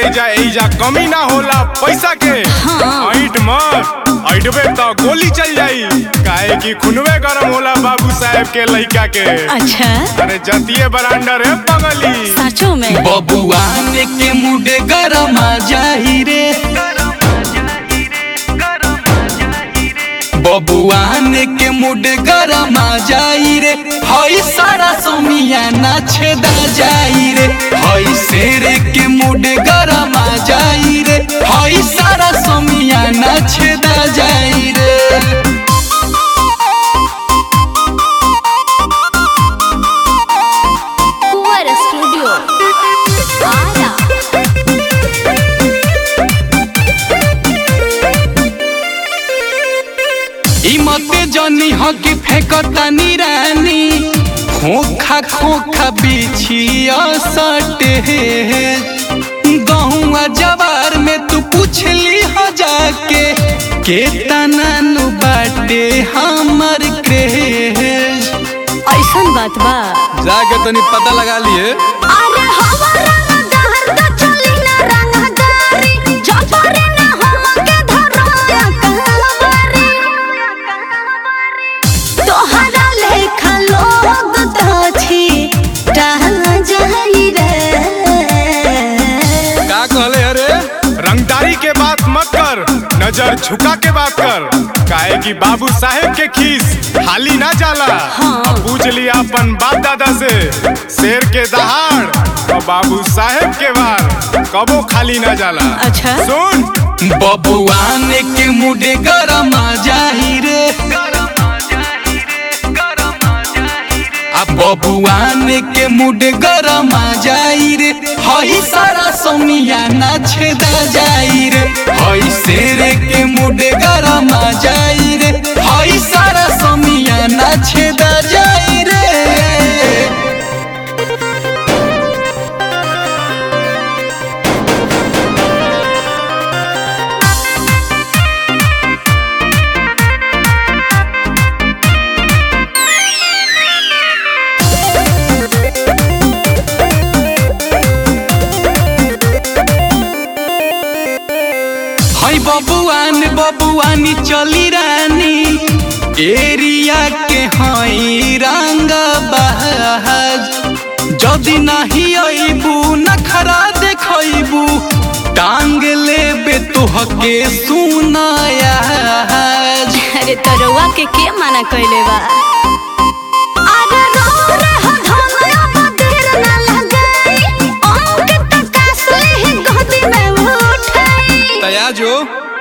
एजा एजा कमी ना होला पैसा के हाँ। ऐट मत ऐटबे तो गोली चल जाई काहे कि खुनवे गरम होला बाबू साहेब के लइका के अच्छा अरे जतिये बरांडर है पगली सचो में बबुआन के मुडे गरमा जाही रे बबुआन के मुडे गरमा जाई रे हई सारा सोमियाना छेदा जाई रे हई शेर के मुडे गरमा जाई रे हई सारा सोमियाना छेदा जाई रे कुंवर स्टूडियो आरा ई मते जनी ह कि फेंकतानी रानी खोखा खोखा बिछिया सटे गहुआ जवार में तू पूछली ह जाके के तनानु बाटे हमर क्रेज ऐसन बात बा जाके तनी पता लगा लिए अरे हमारा नजर तो चली ना रंगदारी जबरी ना हमके धरोया कहलवारी तोहरा लेखा लोग दाछी रह जाई रे का कहले अरे रंगदारी के बात मत कर नजर झुका के बात कर काहे कि बाबू साहेब के खीस खाली ना जाला हाँ। अब पूछ लिया अपन बाप दादा से शेर के दहाड़ और बाबू साहेब के वार कबो खाली ना जाला अच्छा। सुन बबुआन के मुडे गरमा जाही रे आ बबुआन के मुडे गरमा जाई रे हई सारा सोमियाना छेदा जाई रे हई शेर के मुडे गरमा जाई रे हई सारा सोमियाना छेदा जाई रे हई बबुआन बबुआनी चली रानी एरिया के हई रंग बहाज जदि नहीं अबू नखरा देखबू टांग लेबे तोहके सुनाया अरे तरुआ के के मना कइले बा अरे रो रे हो धनया बदेर ना लगाई अंक तक असली ही गोदी में उठाई तया जो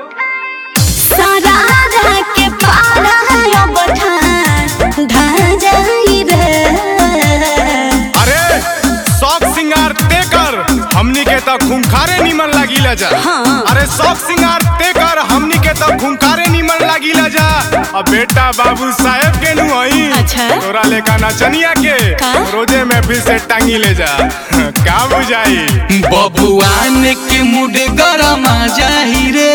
सारा के पारा यो बठा धा जाई रे अरे शौक सिंगार ते कर हमनी के तो खूंखारे निमन लागिला जा हाँ। अरे शौक सिंगार ते कर हमनी के तो खूंखारे निमन लागिला जा अब बेटा बाबू साहेब के नु हई अच्छा। तोरा लेका नचनिया के का? रोजे में फिर से टांगी ले जा का बुझाई बबुआन के मुडे गरमा जाही रे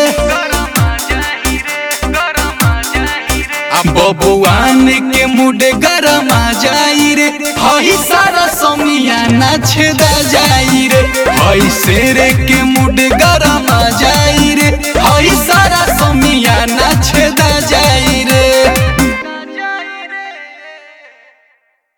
आ बबुआन के मुडे गरमा जाई रे हई सारा सोमियाना छेदा जाई रे हई शेर के मुडे गरमा जाई रे